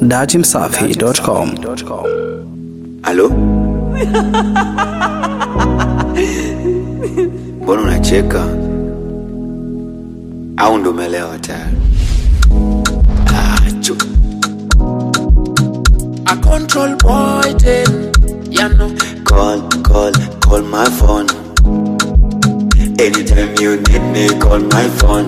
datimsafi.com. Halo? Mbona unacheka? Au ndo umelewa tayari? Ah, chu. A control boy then, you know. Call, call, call my phone. Anytime you need me, call my phone.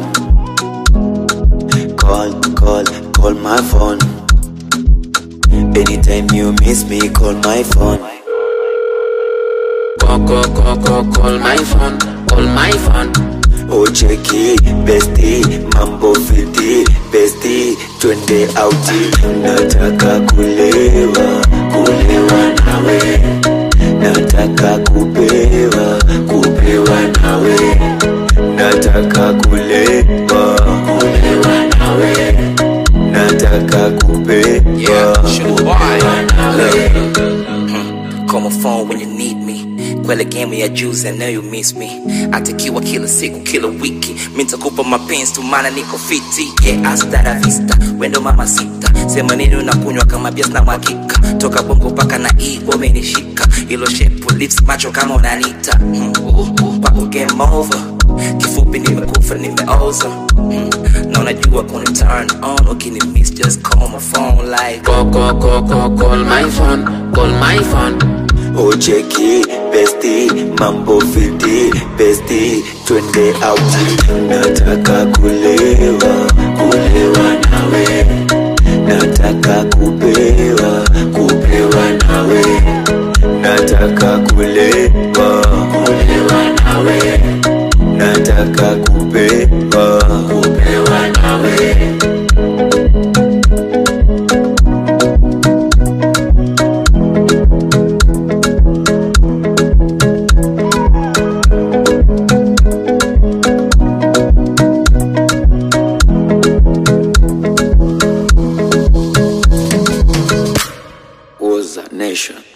Call, call, call my phone. Anytime you miss me, call my phone. Call, call, call, call, call my phone, call my phone. Ucheki besti, mambo fiti besti, twende auti. Nataka kulewa, kulewa nawe. Nataka kupewa, kupewa nawe. Nataka kulewa, kulewa nawe. Nataka kupewa, Yeah, sure, kupewa nawe. Call my phone when you need me kwele game ya juzi I know you miss me atakiwa kila siku kila wiki mintakupa mapenzi tu maana niko fiti yeah hasta la vista wendo mama sita sema nini unakunywa kama bias na mwakika toka bongo mpaka na i wamenishika ilo shepu lips macho kama unanita mm, uh, uh, pako game over kifupi nimekufa nimeoza mm, na unajua kuna turn on ukini miss just call my phone like Call, call, call, call, call my phone, call my phone. Ucheki besti, mambo fiti besti, twende auti. Nataka kulewa, kulewa nawe. Nataka kupewa, kupewa nawe. Nataka kulewa, kulewa nawe. Nataka kupewa, kupewa nawe. was a nation.